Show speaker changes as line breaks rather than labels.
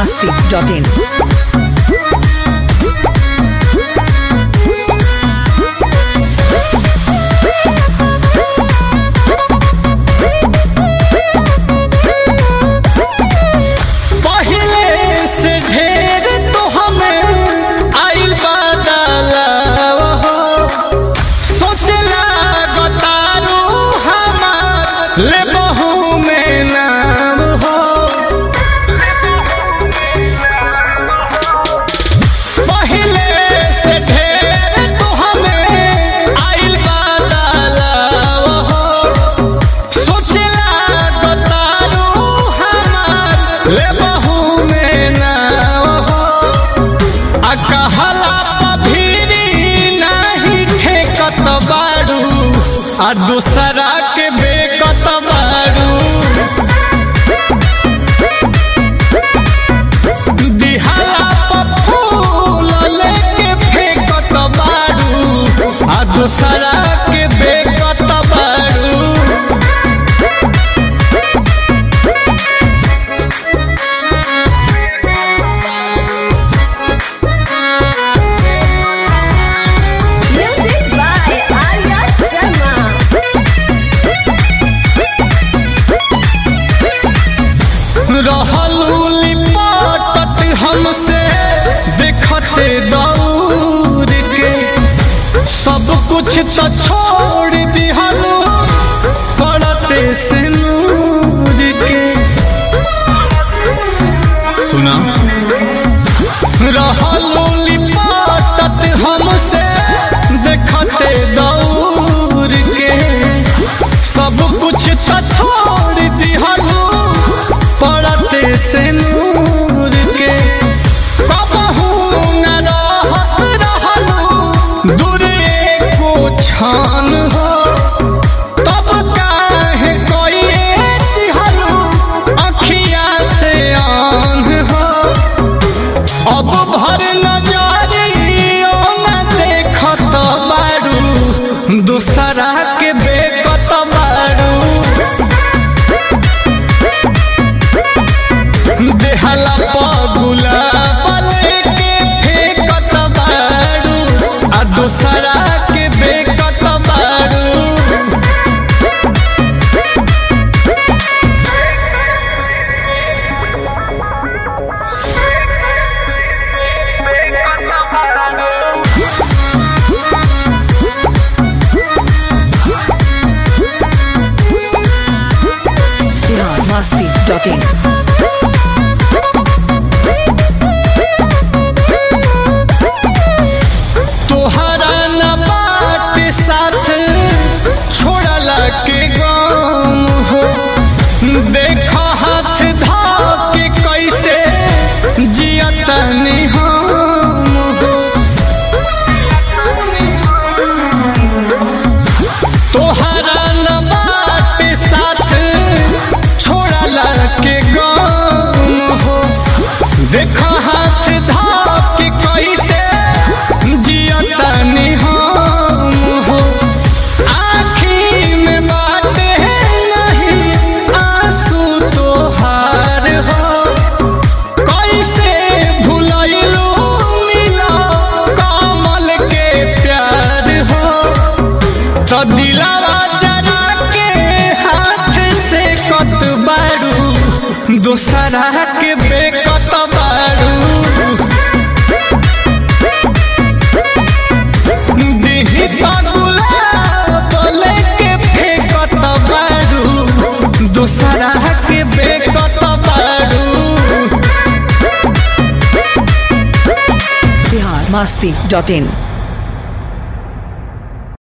masti.in.
पहिले से ढेर तो हमें आइल बदलाव हो सोचला गतारू हमार ले बहू में नाम हो पहिले से ढेर तो हमें आइल बदलाव हो सोचला गतारू हमार ले बहू में नाव हो आ कहला पभीरी नाही ठेकत बाड़ू आ दूसरा के बेकत बाड़ू दिहाला प फूल लेके फेंकत बाड़ू आ दूसरा के बेकत बाड़ू
Music by Arya Sharma.
रहलू लिपटत हमसे देखते दौड़ के सब कुछ तो छोड़ दिहलू पड़ते से नूर के सुना रहलू लिपटत हमसे देखते दौड़ के सब कुछ तो छोड़ दिहलू पड़ते से नूर के कबहू न रहत रहलू दूरे को छान हो तब काहे कोई दिहलू अखिया से आन हो अब भर नजरियो न देखत बारू दूसरा के बेकत बारू देहला पगुला पले के फेकत बारू आ दूसरा के बेकत बारू
Bihar masti.in.
तोहरा न बाट साथ छोड़ला के गम हो देख हाथ धा के कैसे जियतनी हम हो तोहरा न बाट साथ छोड़ला के गम हो देख हाथ धा के कैसे जियतनी हम हो आँखी में बात है नहीं आंसू तोहार हो कैसे भुलैलू मिला कमल के प्यार हो तो दिलावा जरा के हाथ से कत बारू दूसरा के बेकत बारू दिही तो गुलाब लेके फेंकत बारू दूसरा के बेकत बारू
Bihar masti.in.